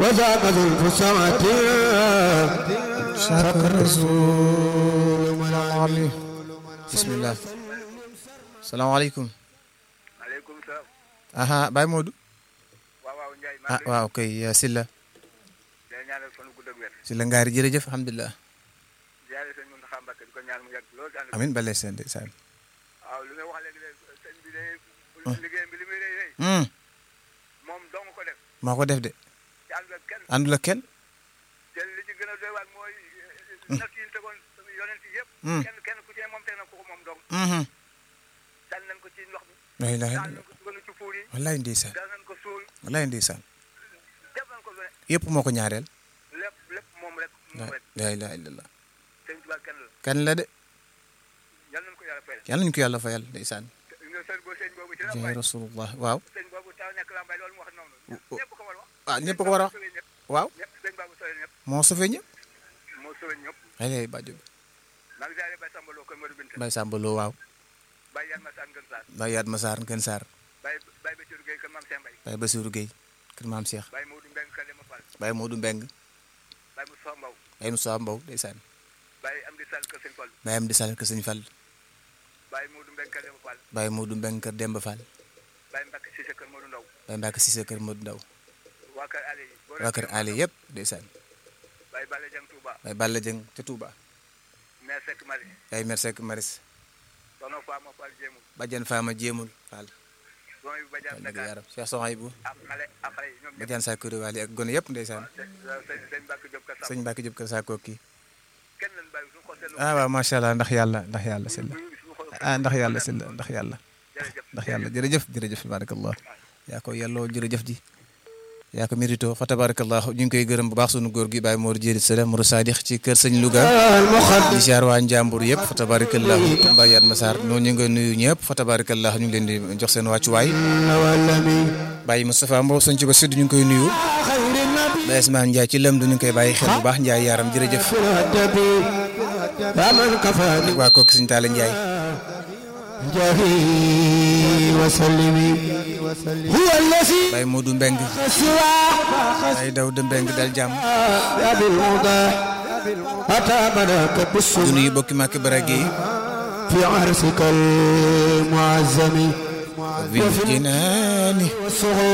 وذاك ذو الفسعة شاك الرسول ملعلي bismillah salaamaaleykum maaleykum salaam. aha Baye Modou waaw waaw Ndiaye. ah waaw kay Silla day ñaanal fan gudd ak wér. Silla ngaari jërëjëf alhamdulilah ziare sëñ Mountakha Mbacké di ko ñaan mu yàgg lool. ànd ak amin bale seen ndeysaan waaw li nga wax léegi de sëñ bi de. liggéeyam bi li muy rëy rëy. Hmm, moom dong ko def. moo ko def de ci ànd ak kenn. àndul ak kenn te li ci gën a doy waar mooy. natt yi ñu tegoon yonent yi yëpp. Hmm. kenn kenn ku ci ne moom teg na ko ko moom dong. Mhm. dal nañ ko ci ndox mi. la ilaha dal nañ illallah ko dugal ci fuur yi. wallaay ndeysaan dal nañ ko suul. wallaay ndeysaan def nañ ko lu ne. yëpp moo ko ñaareel lépp lépp moom rek. la moom rek la ilaha illallah sëñ Tuubaa kenn la. kan la de yal nañ ko yàlla fayal. yàlla nañu ko yàlla fayal ndeysaan te nga sëñ boo sëñ boobu ci la jaay fay. rasulullah waaw sëñ boobu taw nekk lambay loolu mu wax noonu. oh. ñëpp ko war a wax. ah ñëpp ko war a wax sëñ ñëpp. waaw ñëpp sëñ Babou Sow ñëpp. moo sofee ñëpp moo sëñ ñëpp. ay lay bàjjo bi maa ngi ziare Baye Samba Lo kër Modou Binta. Baye Samba Lo waaw Baye Yann Massane Ngën Sarr. Baye Yaat Masaar Ngën Saar Baye Baye Bassirou Gueye kër Mame Cheikh Mbaye. Baye Bassirou Gueye kër Maam Cheikh Baye Modou Mbengue kër Demba Fall. Baye Modou Mbeng Baye Moussa Mbow. Baye Moussa Mbow ndeysaan Baye Amdi Sall kër Sëñ Fall. Baye Amdi Sall kër Sëñ Fall Baye Modou Mbengue kër Demba Fall. Baye Modou Mbeng kër Demba Fall Baye Mbacke Cissé kër Modou Ndaw. Baye Mbacke Cissé kër Modou Ndaw waa kër Ali yi. boo waa kër Ali yëpp ndeysaan Baye Balla Dieng Touba. Baye Balla Dieng ca Touba Mère Seck Mari. Baye Mersek Maris Sono Fama Fall Jéemul. Badiane Fama Jéemul Fall Sono yu Badiane dëgg Dakar. yaram Cheikh Sohaybou ak xale ak xale yi ñoom ñëpp. Badiane Sakuri Wali ak gone yëpp ndeysaan sëñ sëñ sëñ Mbacke Diop kër sëñ Samba. Mbacke Diop kër Sakko kii kenn lañ bàyyi suñu xol seetlu. ah waaw macha allah ndax yàlla ndax yàlla Silla suñu xol ah ndax yàlla Silla ndax yàlla jërëjëf. ndax yàlla jërëjëf jërëjëf tabarakallah yaa ko yelloo jërëjëf ji yaa ko mérito fa tabarakallah ñu ngi koy gërëm bu baax sunu góor gi Baye Mor Jéeri Sala Mourou Sadix ci kër sëñ Louga المخدم di ziar waa Njàmbur yëpp fa tabarakallah Baye Yat Massar noonu ñu ngi nuyu ñëpp fa tabarakallah ñu ngi leen di jox seen wàccuwaay والنبي Baye Moustapha Mbow sëñ ci ba sud ñu ngi koy nuyu خير النبي Baye Ismaane Ndiaye ci lëm du ñu ngi koy bàyyi xel bu baax Ndiaye yaram jërëjëf في الهدبي فمن كفاني waa kooku sëñ Talla Ndiaye جاهي وسلمي هو الذي Baye Modou Mbeng سوى Baye Dawda Mbeng dal jàmm يا بالمضاح أتى مناك du بالسنة nuyu bokki Màkk Barage yi في عرسك المعزم bil jinaani والصغور